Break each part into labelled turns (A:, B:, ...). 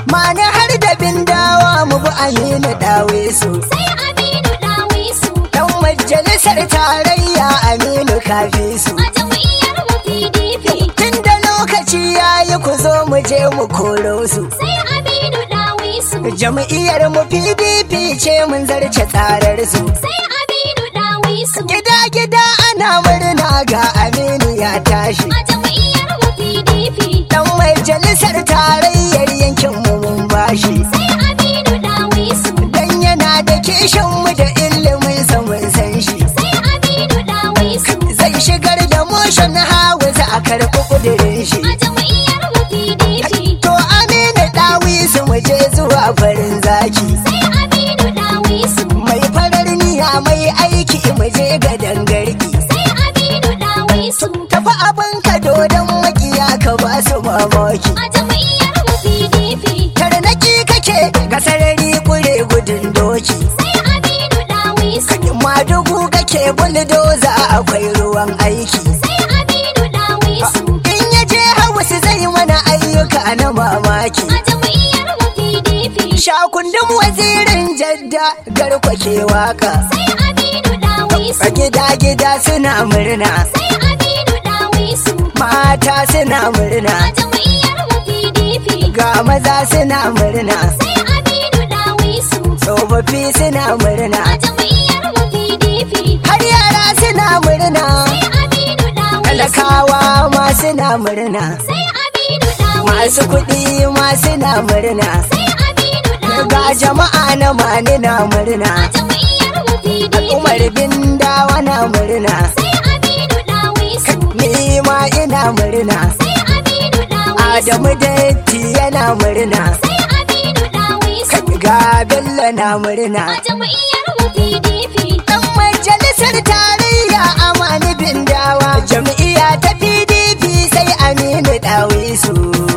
A: mani har da bindawa mu bi aminu dawe su
B: sai Aminu Dawisu
A: dan majalisar tarayya aminu kafi su
B: a jam'iyyar mu PDP
A: tun da lokaci yayi ku zo mu je mu koro su
B: sai Aminu Dawisu
A: jam'iyyar mu pdp ce mun zarce tsarar su
B: sai Aminu Dawisu
A: gida gida ana murna ga aminu ya tashi
B: a jam'iyyar mu PDP
A: dan majalisar tarayyar yankin mu mun bashi
B: sai Aminu Dawisu
A: dan yana da kishin mu da ilimin sa mun san shi
B: sai Aminu Dawisu
A: zai shigar da motion house a karɓi kudirin shi
B: a jam'iyyar mu PDP
A: to aminu dawisu mu je zuwa farin zaki
B: sai Aminu Dawisu
A: mai farar niyya mai aiki mu je ga dangarki
B: sai Aminu Dawisu
A: tafi abin ka dodon makiya ka ba su mamaki
B: a jam'iyyar mu PDP
A: tarnaki kake ga sarari kure gudun doki
B: sai Aminu Dawisu
A: madugu kake buldoza akwai ruwan aiki
B: sai Aminu Dawisu
A: in ya je hausa zai mana ayyuka na mamaki
B: a jam'iyyar mu PDP
A: shakundin wazirin jadda garkwa ke waka
B: sai Aminu Dawisu
A: a gida gida suna murna
B: sai Aminu Dawisu
A: mata suna murna
B: a jam'iyyar mu PDP
A: ga maza suna murna
B: sai Aminu Dawisu
A: tsofaffi suna murna
B: a jam'iyyar mu PDP
A: har yara suna murna
B: sai Aminu Dawisu
A: talakawa ma suna murna
B: sai Aminu Dawisu
A: masu kuɗi ma suna murna
B: sai Aminu
A: ga
B: Dawisu
A: jama'a na mani na murna
B: a jam'iyyar mu PDP
A: umar bindawa na murna
B: sai Aminu Dawisu
A: ni ma ina murna
B: sai Aminu Dawisu
A: adamu datti yana murna
B: sai Aminu Dawisu
A: ga bello na murna
B: a jam'iyyar mu PDP
A: dan majalisar tarayya amani bindawa jam'iyya ta pdp sai aminu dawisu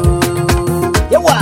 A: yawa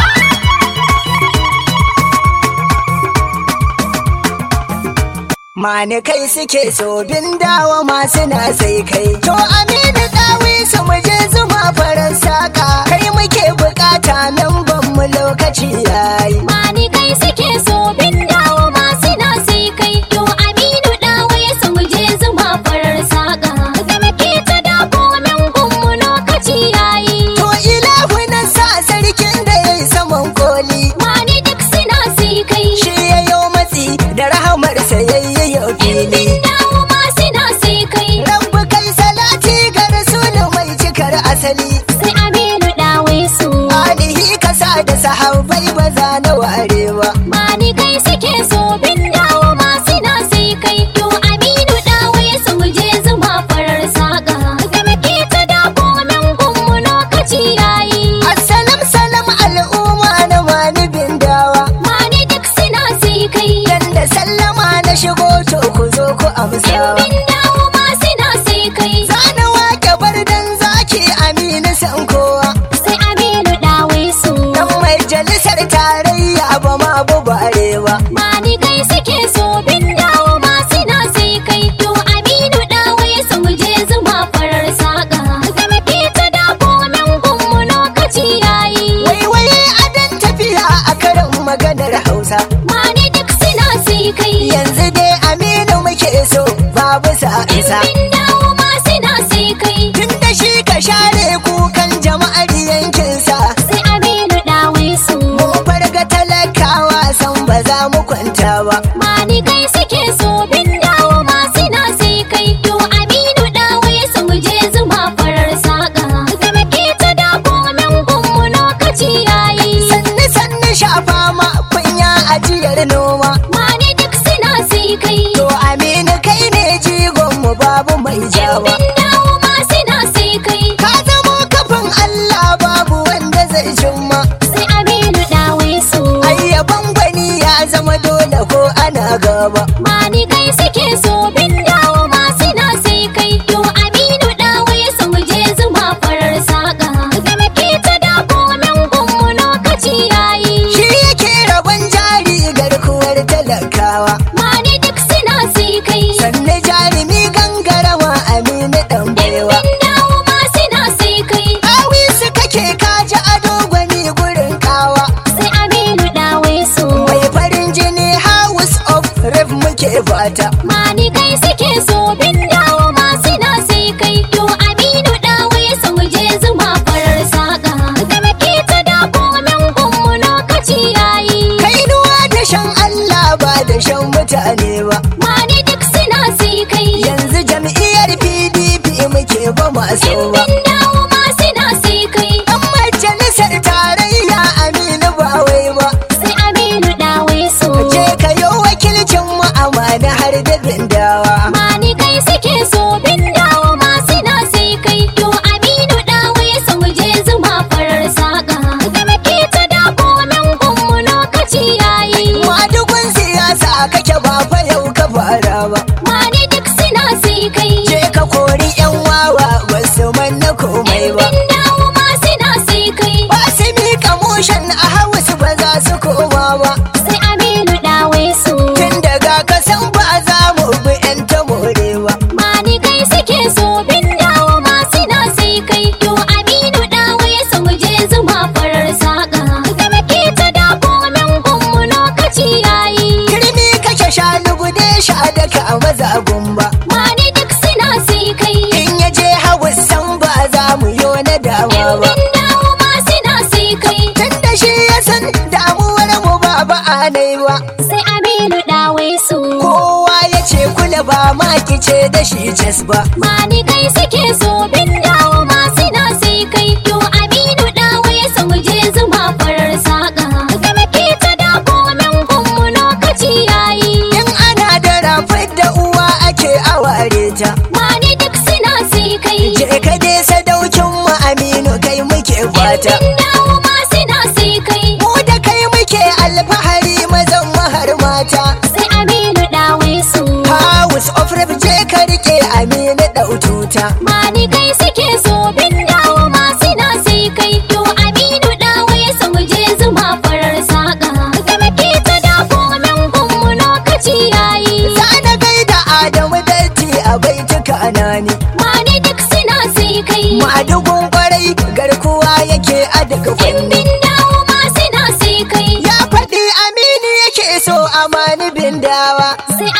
A: Mani kai suke so bindawa masu na sai kai to aminu dawisu mu je zuma farar saka kai muke bukata nan ban mu lokaci yayi
B: Mani kai suke so bin dawo masu na sai kai yo Aminu dawo ya samu je zuma farar saka da muke ta dako min gunmu lokaci yayi
A: To ilahu na sa sarkin da ya yi saman koli
B: Mani duk suna sai kai
A: shi ya yo matsi da rahamarsa ya yi yau fili.
B: bin dawo masu na sai kai
A: Rabbu kai salati ga rasulu mai cikar asali.
B: sai Aminu dawo su
A: Alihi kasa da sahabbai ba za na ware ba.
B: Mani kai suke so bin dawo masu na sai kai yo Aminu dawo ya samu je zuma farar saka da muke ta dako min gunmu lokaci yayi
A: Assalam salam al'umma na mani bindawa.
B: Mani duk suna sai kai
A: Dan da sallama na shigo to ku zo ku
B: Yan
A: amsawa.
B: bin dawo ma suna sai kai
A: Zana wake bardan zaki aminu san kowa.
B: sai Aminu dawe su
A: Dan majalisar tarayya ba ma bubare ba.
B: Mani kai suke so bin dawo ma suna sai kai To Aminu dawe su mu je zuma farar saka Da muke ta dako min gunmu lokaci yayi
A: Wai wai adan tafiya a karin maganar Hausa.
B: Mani duk suna sai kai
A: Yanzu dai Aminu muke so babu sa isa.
B: Bin dawo ma suna sai kai
A: Tun da shi ka share kukan jama'ar yankinsa.
B: Sai Aminu dawe su
A: Mun farga talakawa san ba za mu kwanta ba.
B: Mani kai suke so bin dawo ma suna sai kai to Aminu dawo ya samu je zuma farar saka da muke ta dako min gunmu lokaci yayi
A: Sannu sannu shafa ma kunya ajiyar noma.
B: Mani duk suna sai kai
A: To Aminu kai ne jigon mu babu fata
B: Mani kai suke so bin dawo masu na sai kai to Aminu dawo su mu je zuma farar saka. Da muke ta da komen gunmu lokaci yayi.
A: kainuwa da shan Allah ba da shan mutane ba
B: Mani duk suna sai kai.
A: yanzu jam'iyyar PDP muke ba masu
B: Yan
A: ba
B: bin dawo masu na sai kai.
A: dan majalisar tarayya Aminu ba wai ba
B: Sai Aminu dawo su.
A: je ka yi wakilcin mu amana har da bindawa
B: Mani kai suke so bin dawo masu na sai kai to Aminu dawo su mu je zuma farar saka. Da muke ta da komen gunmu lokaci yayi.
A: madugun siyasa kake ba fa yau ka fara ba
B: Mani duk suna sai kai.
A: je ka kori yan wawa basu manna komai ba
B: Bin dawo masu na sai kai.
A: ba su miƙa mushen a hausu ba za su koma ba
B: Sai Aminu dawo su.
A: tun daga kasan ba za mu bi yan ta morewa
B: Mani kai suke so bin dawo masu na sai kai. To Aminu dawo su mu je zuma farar saka. Da muke ta da komen gunmu lokaci yayi.
A: kirmi kake shanu gude sha daka a mazagun ba
B: Mani duk suna sai kai.
A: in ya je hausan ba za mu yo na dama
B: Yan
A: ba
B: bin dawo masu na sai kai.
A: tun da shi ya san damuwar mu ba ba a nai ba
B: Sai Aminu dawo su.
A: kowa ya ce kula ba ma kice da shi jes ba
B: Mani kai suke so bin dawo masu na sai kai to Aminu dawo ya samu je zuma farar saka. Da muke ta da komen gunmu lokaci yayi.
A: in ana da rafai da uwa ake aware ta
B: Mani duk suna sai kai.
A: je ka dai sadaukin mu aminu kai muke fata
B: Bin dawo masu na sai kai.
A: mu da kai muke alfahari mazan mahar mata
B: Sai Aminu dawo su.
A: house of rep je ka rike aminu daututa
B: Mani kai suke so bin dawo masu na sai kai to Aminu dawo ya samu je zuma farar saka. Da muke ta da komen gunmu lokaci yayi.
A: za na gaida adamu datti a baituka anani
B: Mani duk suna sai kai.
A: madugun kwarai garkuwa yake a daga
B: Yan
A: fanni
B: bin dawo masu na sai kai.
A: ya faɗi aminu yake so amani bindawa
B: Sai